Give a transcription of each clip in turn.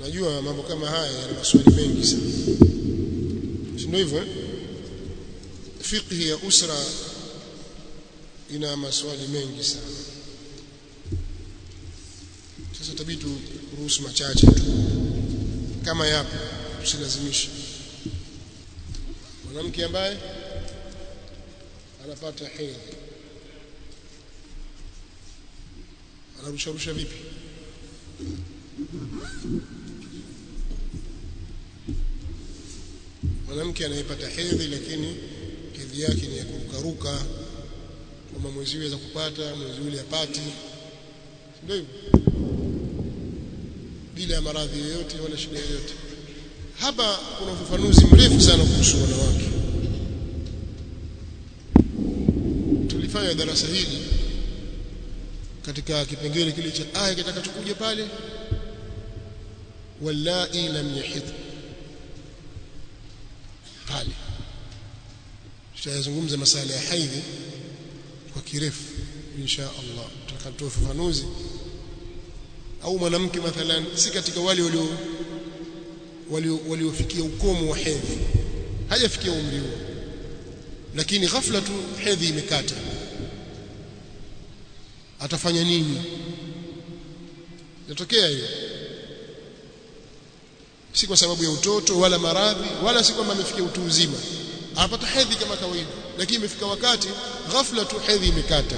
najua mambo kama haya yana maswali mengi sana si ndio hivyo eh? fiqhi ya usra ina maswali mengi sana sasa tabii turuhusu machache tu kama yapo tusilazimishe mwanamke ambaye anapata hedhi anarusharusha vipi mwanamke anayepata hedhi lakini hedhi yake ni ya kurukaruka kama mwezi ule za kupata mwezi ule apati ndio hivyo bila maradhi yoyote wala shida yoyote hapa kuna ufafanuzi mrefu sana kuhusu wanawake tulifanya darasa hili katika kipengele kile cha aya kitakachokuja pale wallai lam yahid pale tutayazungumza masala ya haidhi kwa kirefu insha Allah tutakatoa ufafanuzi au mwanamke mathalan si katika wale walio waliofikia ukomo wa hedhi hajafikia umri huo lakini ghafla tu hedhi imekata atafanya nini yatokea hiyo si kwa sababu ya utoto wala maradhi wala si kwamba amefikia utu uzima anapata hedhi kama kawaida lakini imefika wakati ghafla tu hedhi imekata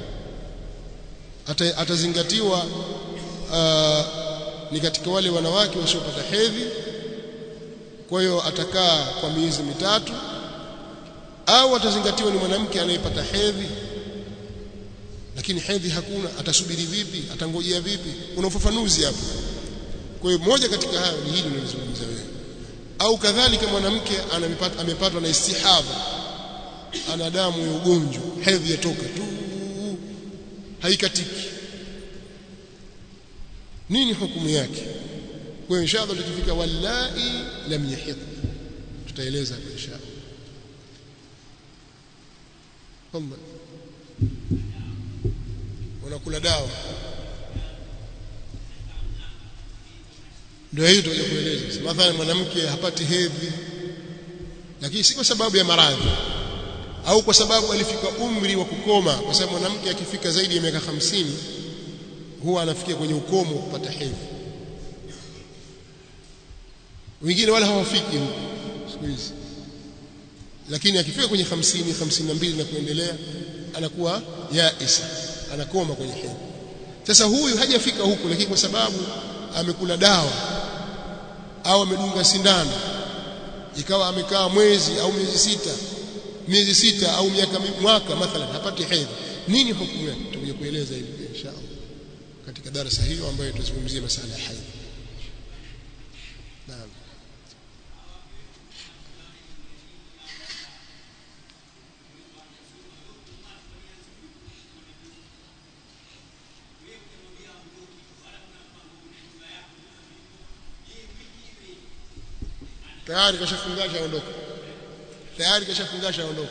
Ata, atazingatiwa uh, ni katika wale wanawake wasiopata hedhi kwa hiyo atakaa kwa miezi mitatu au atazingatiwa ni mwanamke anayepata hedhi lakini hedhi hakuna atasubiri vipi atangojea vipi kuna ufafanuzi hapo kwa hiyo moja katika hayo ni hili nilizungumza wewe au kadhalika mwanamke amepatwa na istihadha ana damu ya ugonjwa hedhi yatoka tu haikatiki nini hukumu yake kwa inshallah tukifika wallahi lam yahid tutaeleza kwa inshallah kwamba wanakula dawa ndio hiyo tutakuja kueleza mathalan mwanamke hapati hedhi lakini si kwa sababu ya maradhi au kwa sababu alifika umri wa kukoma kwa sababu mwanamke akifika zaidi ya miaka hamsini huwa anafikia kwenye ukomo wa kupata hedhi wengine wala hawafiki huko siku hizi lakini akifika kwenye hamsini hamsini na mbili na kuendelea anakuwa yaisa anakoma kwenye hedhi sasa huyu hajafika huko lakini kwa sababu amekula dawa au amedunga sindano ikawa amekaa mwezi au miezi sita miezi sita au miaka mwaka mathalan hapati hedhi nini hukumu yake tutakuja kueleza hivi inshallah katika darasa hiyo ambayo tutazungumzia masala ya hedhi naam tayari kashafungasha aondoka tayari kashafungasha aondoka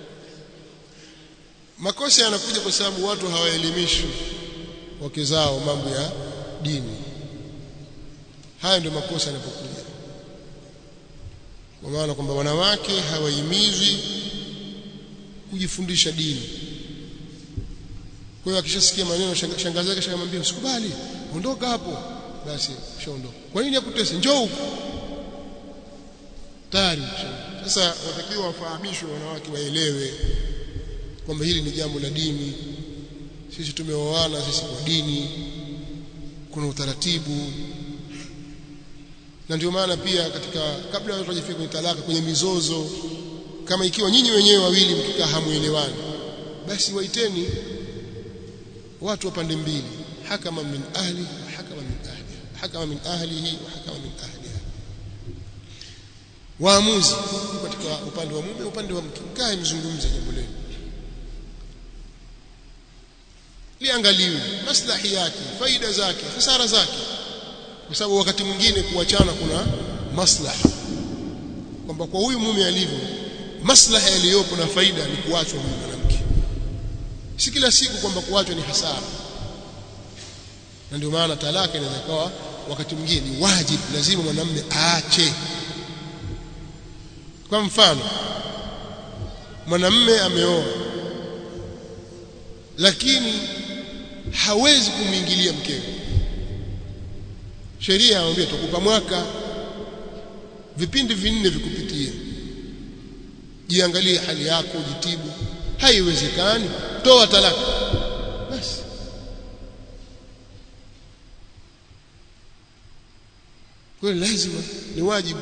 makosa yanakuja kwa sababu watu hawaelimishwi wake zao mambo ya dini haya ndio makosa yanapokuja kwa maana kwamba wanawake hawahimizwi kujifundisha dini kwa hiyo akishasikia maneno shangazi yake shamwambia usikubali ondoka hapo basi ushaondoka kwa nini akutese njoo huko tayari sasa watakiwa wafahamishwe wanawake waelewe kwamba hili ni jambo la dini sisi tumeoana sisi kwa dini kuna utaratibu na ndio maana pia katika kabla watu wajifika kwenye talaka kwenye mizozo kama ikiwa nyinyi wenyewe wawili mkikaa hamuelewani basi waiteni watu wa pande mbili hakama min ahli wa hakama min ahli hakama min ahlihi wa hakama min ahliha waamuzi katika upande wa mume upande wa mke kae mzungumze jambo lenu liangaliwe maslahi yake faida zake hasara zake kwa sababu wakati mwingine kuachana kuna maslaha kwamba kwa huyu mume alivyo maslaha yaliyopo na faida ni kuachwa huyu mwanamke si kila siku kwamba kuachwa ni hasara na ndio maana talaka inaweza kuwa wakati mwingine ni wajibu lazima mwanamume aache kwa mfano mwanamume ameoa lakini hawezi kumwingilia mkewe sheria anamwambia tukupa mwaka vipindi vinne vikupitie jiangalie hali yako jitibu haiwezekani toa talaka basi kwa lazima ni wajibu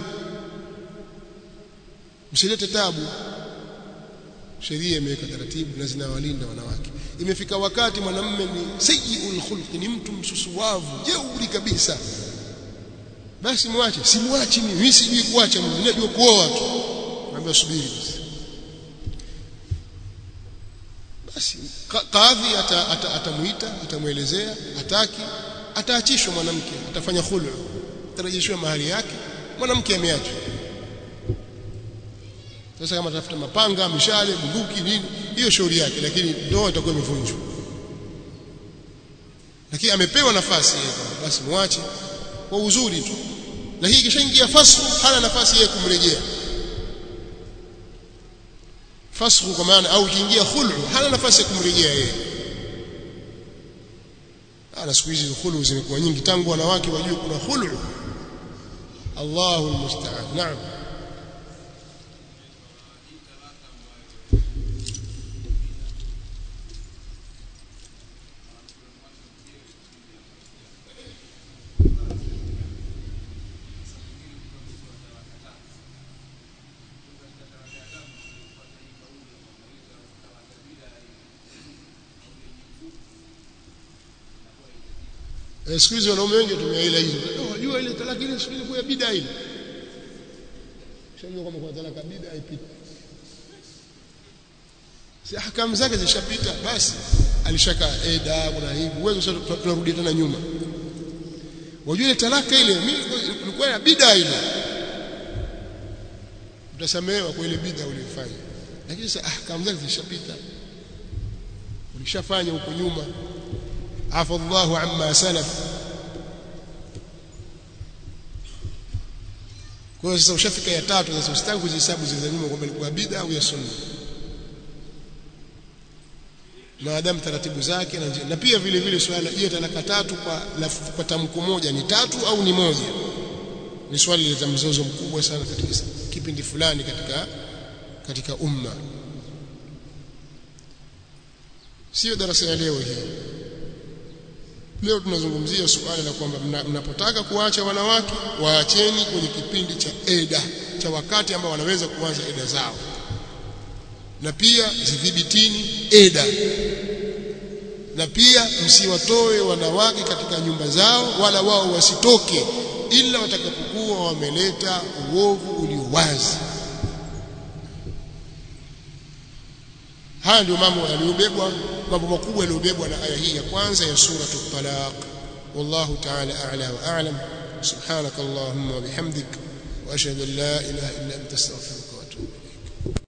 msilete tabu sheria imeweka taratibu na zinawalinda wanawake imefika wakati mwanamume ni sayyiul khulqi ni mtu msusuwavu jeuri kabisa basi mwache simwachi mimi mimi sijui kuacha mimi najua kuoa tu naambia subiri basi basi kadhi atamuita ata, atamuelezea ataki ataachishwa mwanamke atafanya khulu atarejeshwa mahali yake mwanamke ameachwa sasa kama tafuta mapanga mishale bunduki nini hiyo shauri yake lakini ndoa itakuwa imevunjwa lakini amepewa nafasi yeye basi muache kwa uzuri tu lakini kishaingia fasku hana nafasi yeye kumrejea fasku kwa maana au kiingia khulu hana nafasi ya kumrejea yeye ana siku hizi khulu zimekuwa nyingi tangu wanawake wajue kuna khulu Allahu almusta'an naam Eh, siku hizi wanaume wengi watumia ile hizo. Unajua ile talaka ile siku ile kwa bid'a ile. Shajua kama kuna talaka bid'a haipiti. Si ahkamu zake zishapita basi alishaka eda kuna hivi uwezo sasa tunarudi tena nyuma. Wajua ile talaka ile mimi ilikuwa ya bid'a ile. Utasamehewa kwa ile bid'a uliyofanya. Lakini sasa ahkamu zake zishapita. Ulishafanya huko nyuma afa Allahu amma salaf kwa hiyo sasa ushafika ya tatu sasa usitaki kuzihesabu zile za nyuma kwamba ilikuwa bid'a au ya sunna maadamu taratibu zake na, na pia vile vile swala je talaka tatu kwa lafu, kwa tamko moja ni tatu au ni moja ni swali lileta mzozo mkubwa sana katika kipindi fulani katika katika umma sio darasa ya leo hii leo tunazungumzia suala la kwamba mnapotaka kuacha wanawake waacheni kwenye kipindi cha eda cha wakati ambao wanaweza kuanza eda zao na pia zidhibitini eda na pia msiwatoe wanawake katika nyumba zao wala wao wasitoke ila watakapokuwa wameleta uovu ulio wazi haya ndio mambo yaliyobebwa mambo makubwa yaliyobebwa na aya hii ya kwanza ya sura at-talaq wallahu ta'ala a'la wa a'lam subhanakallahumma wa bihamdik wa ashhadu an la ilaha illa anta astaghfiruka